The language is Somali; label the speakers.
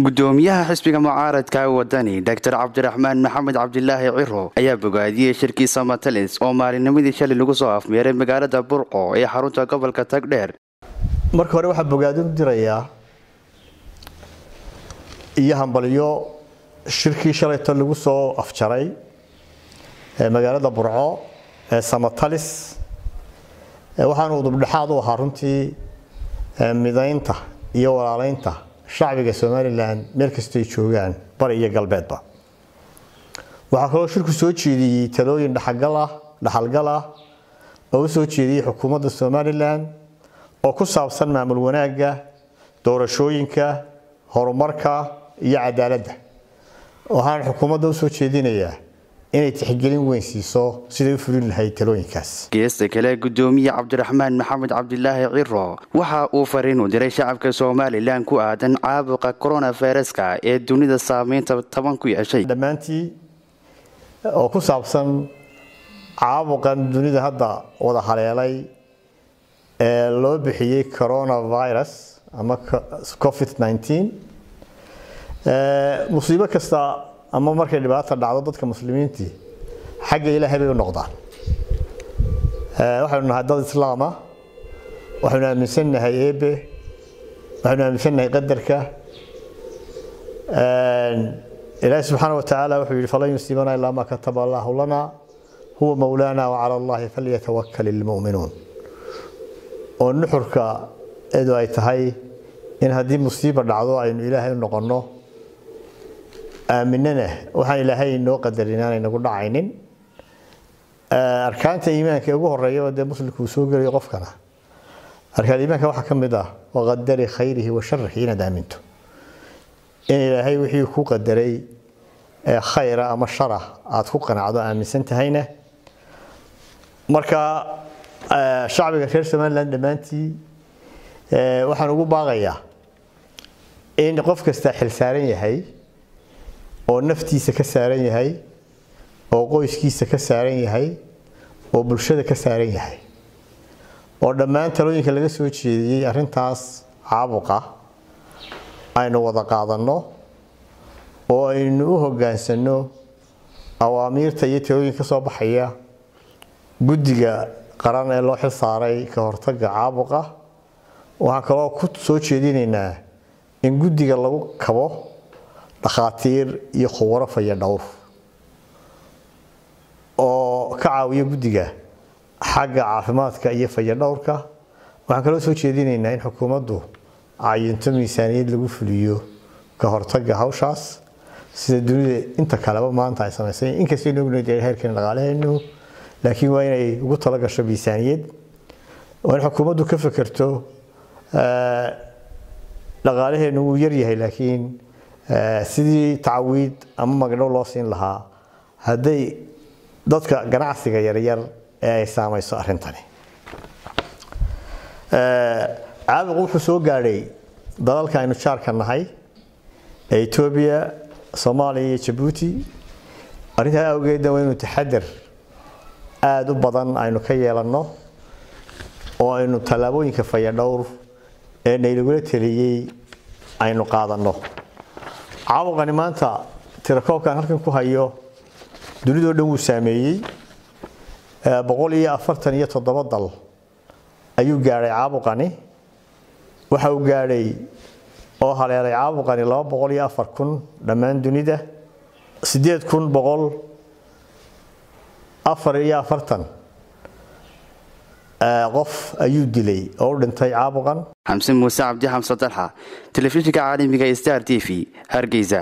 Speaker 1: gudoomiyaha xisbiga mucaaradka wadani doctor cabdiraxmaan maxamed cabdilaahi ciro ayaa bogaadiyey shirkii samatalis oo maalinimadii shalay lagu soo afmeeray magaalada burco ee xarunta gobolka tagdheer
Speaker 2: marka hore waxaa bogaadin dirayaa iyo hambalyo shirkii shalayto lagu soo afjaray magaalada burco ee samatalis waxaanu udubdhexaad u ahaa runtii midaynta iyo walaaleynta shacbiga somalilan meel kastoy joogaan bari iyo galbeedba waxaa kaloo shirku soo jeediyey talooyin dhaxalgal ah oo u soo jeediyey xukuumadda somalilan oo ku saabsan maamul wanaagga doorashooyinka horumarka iyo cadaaladda waxaan xukuumadda u soo jeedinayaa inay tixgelin weyn siiso siday u fulin lahayd talooyinkaas
Speaker 1: geesta kale gudoomiye cabdiraxmaan maxamed cabdilaahi ciro waxa uu fariin u diray shacabka somalilan ku aadan caabuqa coronaviruska ee dunida saameynta taban ku yeeshay
Speaker 2: dhammaantii oo ku saabsan caabuqan dunida hadda wada haleelay ee loo bixiyey coronavirus ama covid musiibo kasta ama markay dhibaata dhacdo dadka muslimiintii xagga ilaahay bay u noqdaan waxaynu nahay dad islaama waxaynu aaminsannahay eebe waxaynu aaminsannahay qadarka ilaahi subxaana wa tacaala wuxuu yihi falan yusiibana ilaa maa kataba allahu lana huwa mowlaana wacala allahi falyatawakal ilmu'minuun oo nuxurka eedu ay tahay in haddii musiiba dhacdo aynu ilaahay u noqonno aaminana waxaan ilaahay inoo qadarin inaanay nagu dhacaynin arkaanta iimaanka ugu horeeya dee muslimku uu soo gelayo qofkana arkaan iimaanka waxaa ka mid ah waqadari khayrihi wa sharihi inaad aaminto in ilaahay wixii ku qadaray khayra ama shara aad ku qanacdo aaminsan tahayna marka shacbiga reer somaliland dhammaantii waxaan ugu baaqayaa in qof kastaa xil saaran yahay oo naftiisa ka saaran yahay oo qoyskiisa ka saaran yahay oo bulshada ka saaran yahay oo dhammaan talooyinka laga soo jeediyey arintaas caabuqa aynu wada qaadanno oo aynu u hoggaansanno awaamiirta iyo talooyinka ka soo baxaya guddiga qaran ee loo xil saaray ka hortagga caabuqa waxaan kaloo ku soo jeedinaynaa in guddiga lagu kabo dhakhaatiir iyo khubaro faya dhowr oo ka caawiya guddiga xagga caafimaadka iyo faya dhowrka waxaan kaloo soo jeedinaynaa in xukuumaddu cayinto miisaaniyad lagu fuliyo ka hortagga hawshaas sida dunida inta kaleba maanta ay samaysay inkastaynu ognayd heerkeena dhaqaalahaynu laakiin waa inay ugu tala gasho miisaaniyad waa in xukuumaddu ka fekerto dhaqaalaheenu wuu yaryahay laakiin sidii tacawiid ama magdhow loo siin lahaa hadday dadka ganacsiga yaryar ee ay saamayso arrintani caabuqu wuxuu soo gaadhay dalalka aynu jaarka nahay ee etoobiya soomaaliya iyo jabuuti arrintaa awgeedna waa inuu taxadar aada u badan aynu ka yeelanno oo aynu tallaabooyinka fayadhowr ee naylagula teliyey aynu qaadanno caabuqani maanta tirakoobkan halkan ku hayo dunidoo dhan wuu saameeyey boqol iyo afartan iyo toddoba dal ayuu gaadhay caabuqani waxa uu gaadhay oo haleelay caabuqani laba boqol iyo afar kun dhammaan dunida siddeed kun boqol afar iyo afartan qof ayuu dilay oo u dhintay caabuqan
Speaker 1: xamse muuse cabdi xamse dalxa telefishinka caalamiga star t v hargeysa